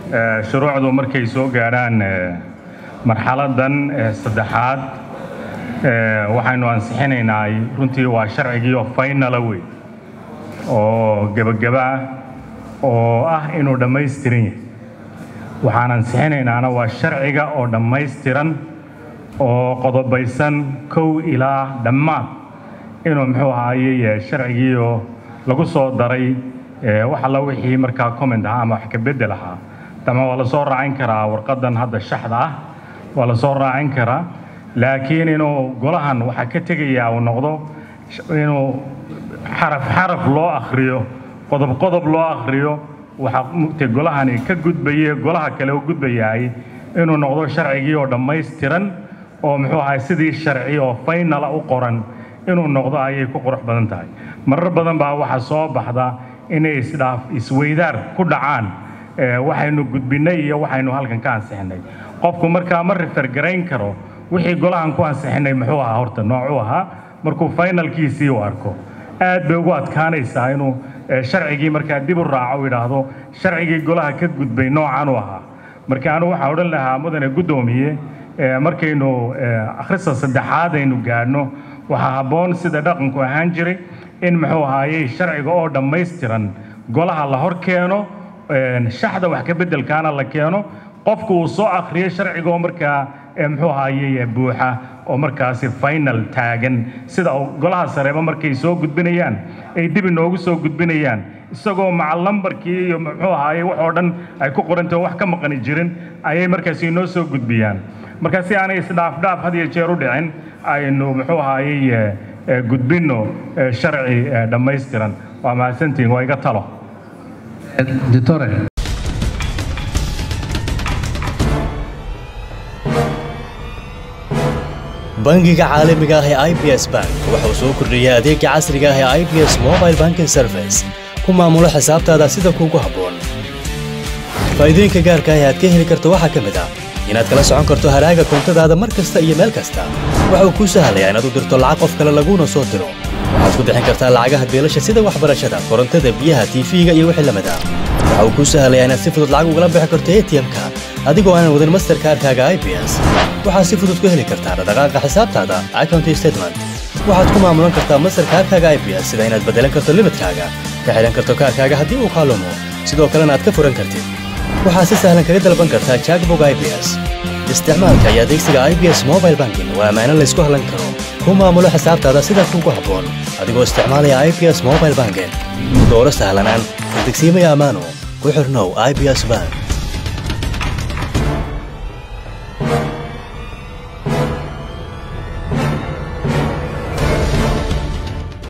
shuruucdu markay soo gaadhaan marxaladan saddexaad waxaynu ansixinaynaa runtii waa sharcigii oo faynala wey oo gebagaba ah oo ah inuu dhammaystiran yahay waxaan ansixinaynaana waa sharciga oo dhammaystiran oo qodobaysan kow ilaa dhammaad inuu muxuu ahaaye sharcigii oo lagu soo daray wax alla wixii markaa comment ahaa ama wax ka beddel ahaa dama waa la soo raacin karaa warqadan hadda shaxda ah waa la soo raacin karaa laakiin inuu golahan waxaa ka tegayaa uu noqdo inuu xaraf xaraf loo akhriyo qodob qodob loo akhriyo waxaa mugtay golahani ka gudbaye golaha kale u gudbayahay inuu noqdo sharcigii oo dhammaystiran oo muxuu ahay sidii sharci oo faynala u qoran inuu noqdo ayay ku qurux badan tahay marar badan baa waxaa soo baxda inay isdhaaf isweydaar ku dhacaan waxaynu gudbinay iyo waxaynu halkan ka ansixinay qofku markaa ma rifergarayn karo wixii golahan ku ansixinay muxuu ahaa horta noocuu ahaa markuu finalkiisii u arko aad bay ugu adkaanaysaa inuu sharcigii markaa dib u raaco u yidhaahdo sharcigii golaha ka gudbay noocan u ahaa marka anigu waxaan odhan lahaa mudane guddoomiye markaynu akhrista saddexaad aynu gaadhno waxaa habboon sida dhaqanku ahaan jiray in muxuu ahaayey sharciga oo dhammaystiran golaha la hor keeno shaxda wax ka beddelkaana la keeno qofku uu soo akhriyo sharcigaoo markaa muxuu ahaayey buuxa oo markaasi final taagan sida golaha sareeba markay soo gudbinayaan ay dib inoogu soo gudbinayaan isagoo maca lambarkii iyo muxuu ahaayey wax oo dhan ay ku qorantao wax ka maqani jirin ayay markaasi inoo soo gudbiyaan marka si aanay isdhaafdhaaf had iyo jeer u dhicin aynu muxuu ahaayey gudbinno sharci dhammaystiran waa mahadsantihin waa iga talo bangiga caalamiga ah ee i b s bank wuxuu soo kordhiyey adeega casriga ah ee i b s mobile banking service ku maamulo xisaabtaada sida kuugu habboon faa'iidooyinka gaarka ah ee aad ka heli karto waxaa ka mid ah inaad kala socon karto haraaga koontadaada mar kasta iyo meel kasta waxa uu kuu sahlayaa inaad u dirto lacag qof kale laguuna soo diro waxaad ku bixin kartaa lacagaha beelasha sida waxbarashada korontada biyaha tiifiga iyo wixii lamid ah waxa uu kuu sahlayaa inaad si fudud lacag ugala bixi karto atm-ka adigoo aanan wadan masterkaarkaaga i b s waxaad si fudud ku heli kartaa dhaqdhaqaaqa xisaabtaada account statement waxaad ku maamulan kartaa masterkaarkaaga i b s sida inaad beddelan karto limidkaaga ka xidhan karto kaarkaaga haddii uu kaalumo sidoo kalena aad ka furan kartid waxaad si sahlan kaga dalban kartaa jackbog i b s isticmaalka iyo adeegsiga i b s mobile banking waa ammaano laysku hallan karo ku maamulo xisaabtaada sida kuugu habboon adigoo isticmaalaya i b s mobile banking dooro sahlanaan degsiimaya ammaano ku xirnow i b s bank